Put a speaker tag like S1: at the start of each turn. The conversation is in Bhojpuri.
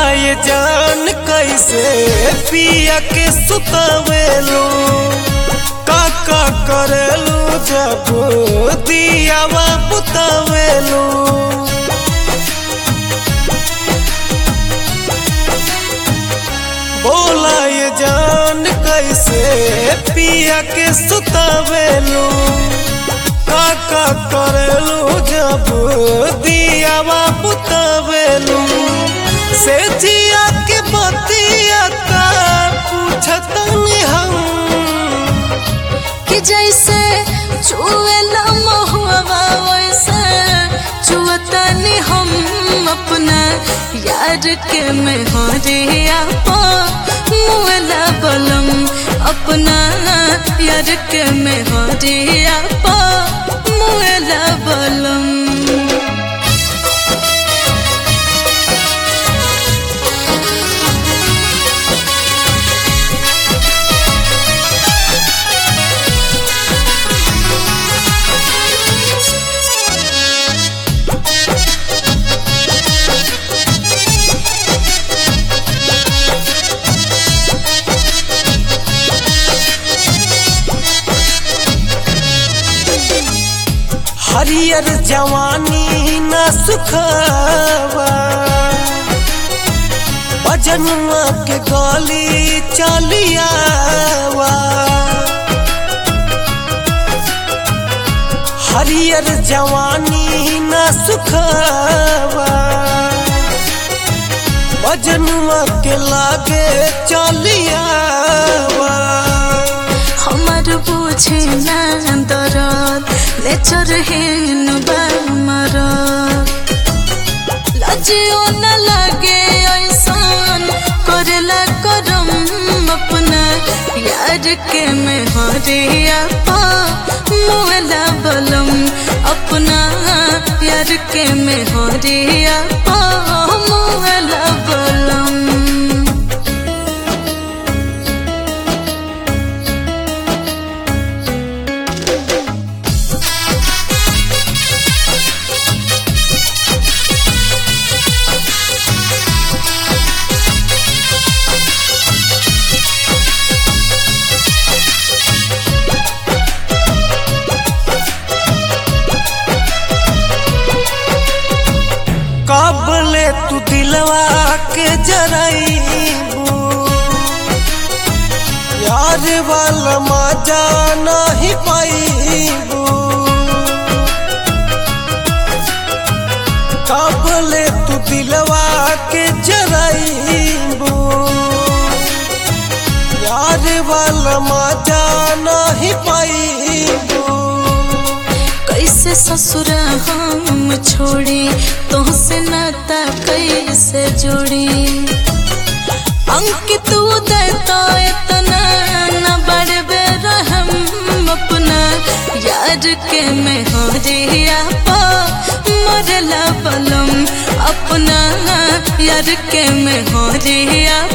S1: ये जान कैसे पिया के सुतवेलू का का करेलू जब दियावा बुतवेलू बोला ये जान कैसे पिया के सुतवेलू का का करेलू जब दियावा बुतवेलू से जिया के बतिया का पूछतनी हम
S2: कि जैसे चुएला महुआ वैसे चुअतनी हम अपना यार के मेहरिया पा मुएला बलम अपना यार के मेहरिया पा मुएला बलम
S1: हरियर जवानी न सुखावा बजनुआ के गली चलियावा हरियर जवानी न सुखावा बजनुआ के लागे चलियावा
S2: हमार बुझे ना दरद नेचर हेन बामर लजियो न लगे ऐसन करेला करम अपना यार के मेहरिया पा मुएला बलम अपना यार के मेहरिया पा मुएला बलम
S1: कब ले तू दिलवा के जराइबू यार वाला मजा नहीं पाइबू कब ले तू दिलवा के जराइबू यार वाला मजा नहीं पाइबू
S2: कैसे ससुर हम छोड़ी तुहसे नाता कैसे जोड़ी अंकित उदय तो इतना न बड़बे रहम अपना यार के मेहरिया पा मरला बलम अपना यार के मेहरिया